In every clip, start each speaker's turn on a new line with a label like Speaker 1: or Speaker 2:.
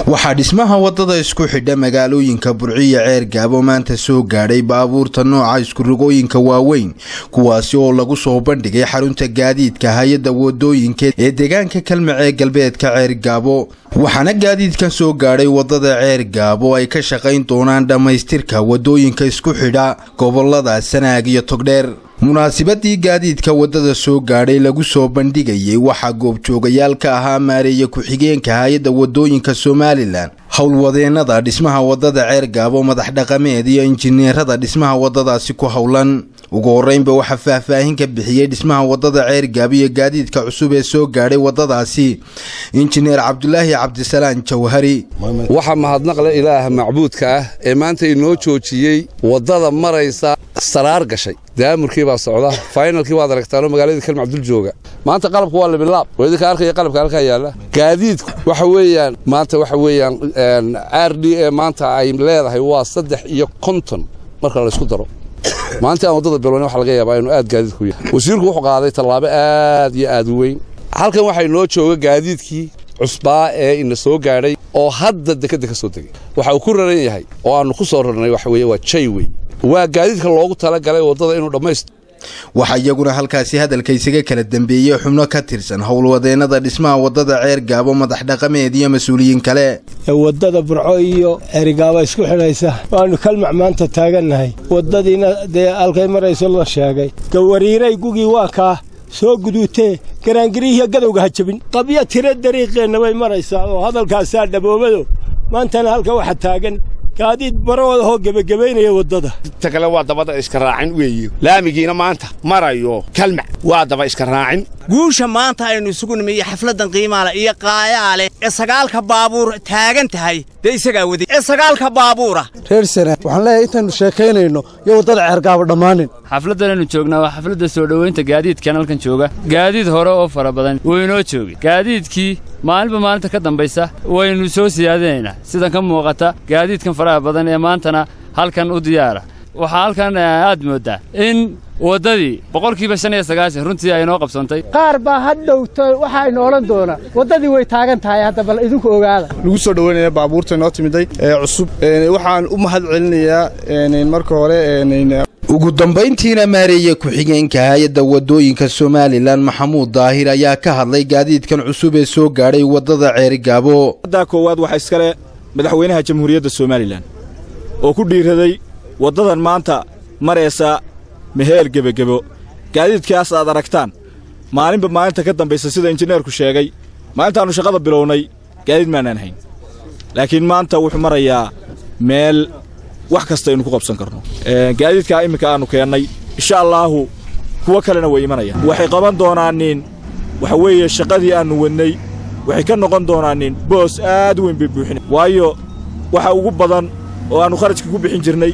Speaker 1: waxaa dhismaha wadada isku xidha magaalooyinka burciyo ceer gaabo maanta soo gaadhay baabuurta nooca iskurogooyinka waaweyn kuwaasi oo lagu soo bandhigay xarunta gaadiidka hay-adda wadooyinka ee deegaanka kalmac ee galbeedka ceer gaabo waxaana gaadiidkan soo gaadhay wadada ceer gaabo ay ka shaqayn doonaan dhammaystirka wadooyinka isku xidha gobolada sanaag iyo togdheer munaasibadii gaadiidka wadada soo gaadhay lagu soo bandhigayay waxaa goobjoogayaal ka ahaa maareeye ku-xigeenka hay-adda wadooyinka somalilan howlwadeenada dhismaha wadada ceer gaabo madax dhaqameed iyo injineerada dhismaha wadadaasi ku howlan ugu horeynba waxaa faahfaahin ka bixiyey dhismaha wadada ceer gaabo iyo gaadiidka cusub ee soo gaadhay wadadaasi injineer cabdulaahi cabdisalaan jawhari
Speaker 2: waxaa mahadnaqle ilaaha macbuudka ah ee maanta inoo joojiyey wadada maraysa saraar gashay daamurkii baa socda faynalkii waad aragtaanoo magaaladii kalmac dul jooga maanta qalabku waa labilaab oo idinka arkaya qalabka halkaa yaalla gaadiidku waxa weeyaan maanta waxa weeyaan r d e maanta ay leedahay waa saddex iyo konton marka laysku daro maalintii aan waddada bilowna waxa laga yaabaa inuu aad gaadiidku yahay wasiirku wuxuu qaaday tallaabo aad iyo aad u weyn halkan waxaa inoo jooga gaadiidkii cusbaa ee ina soo gaadhay oo hadda dekadda ka soo degay waxa uu ku raran yahay oo aannu ku soo rarnay waxa weeye waa jay wey waa gaadiidka loogu talagalay waddada inuu dhammaysto
Speaker 1: waxaa iyaguna halkaasi hadalka isaga kala dambeeyey xubno ka tirsan howlwadeenada dhismaha wadada ceer gaabo madax dhaqameed iyo mas-uuliyiin kale
Speaker 3: wadada burco iyo ceerigaaba isku xidhaysa waannu kalmac maanta taagannahay waddadiina dee halkay marayso la sheegay gawariiray gugii waa kaa soo guduutee garaangirihiiyo gadowga ha jabin qabyo tiro dariiqeenna bay maraysaa oo hadalkaasaa dhaboobado maantana halka waxa taagan gaadiid baroodahoo gebagabaynaya waddada
Speaker 4: inta kale waa dabada iska raacin weeye laamigiina maanta marayo kalmac waa daba iska raacin
Speaker 5: guusha maanta aynu isugu nimiyo xafladdan qiimaale iyo qaayaale ee sagaalka baabuur taagan tahay dee isagaa waday ee sagaalka baabuura
Speaker 6: reer sana waxaan leeyahay intaannu sheekaynayno iyo waddada ceergaaba dhammaanin
Speaker 7: xafladdanaynu joognaa waa xafladda soo dhowaynta gaadiidkan halkan jooga gaadiid hore oo fara badan wuu inoo joogay gaadiidkii maalinba maalinta ka dambaysa waynu soo siyaadinaynaa sidan ka muuqata gaadiidkan faraha badan ee maantana halkan u diyaara waxaa halkan aad mooddaa in waddadii boqolkiiba shan iyo sagaashan runtii ay inoo qabsantay
Speaker 6: qaar baa hadhowto waxaaynu odhan doonaa waddadii way taagan tahay hadda bal idinku ogaada
Speaker 8: lagu soo dhowaynaya baabuurta inoo timiday ee cusub waxaan u mahad celinayaa marka hore
Speaker 1: ugu dambayntiina maareeye ku-xigeenka hay-adda wadooyinka somalilan maxamuud daahir ayaa ka hadlay gaadiidkan cusub ee soo gaadhay waddada ceerigaabo
Speaker 9: waddaa koowaad waxaa iskale madaxweynaha jamhuuriyadda somalilan oo ku dhiiraday waddadan maanta maraysa meheel gebagebo gaadiidkaas aad aragtaan maalinba maalinta ka dambaysa sida injineerku sheegay maalintaannu shaqada bilownay gaadiid maanaan hayn laakiin maanta wuxuu marayaa meel wax kasta aynu ku qabsan karno gaadiidkaa imminka aannu keennay insha allaahu kuwo kalena way imanayaan waxay qaban doonaaniin waxa weeye shaqadii aannu wadnay waxay ka noqon doonaaniin boos aad u weyn bay buuxina waayo waxa ugu badan oo aannu kharajka ku bixin jirnay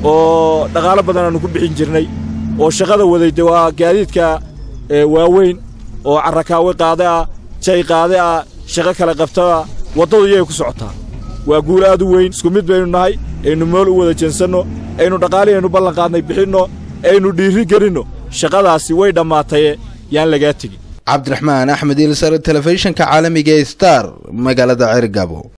Speaker 9: oo dhaqaalo badan aannu ku bixin jirnay oo shaqada waday de waa gaadiidka waaweyn oo carrakaawe qaade ah jay qaade ah shaqo kale qabtaa waddadu iyay ku socotaa waa guul aad u weyn isku mid baynu nahay aynu mool u wada jeensanno aynu dhaqaalihii aynu ballanqaadnay bixinno aynu dhiirri gelinno shaqadaasi way dhammaataye yaan lagaa tegin
Speaker 1: cabdiraxmaan axmed ilsar telefishinka caalamiga ee star magaalada ceergabo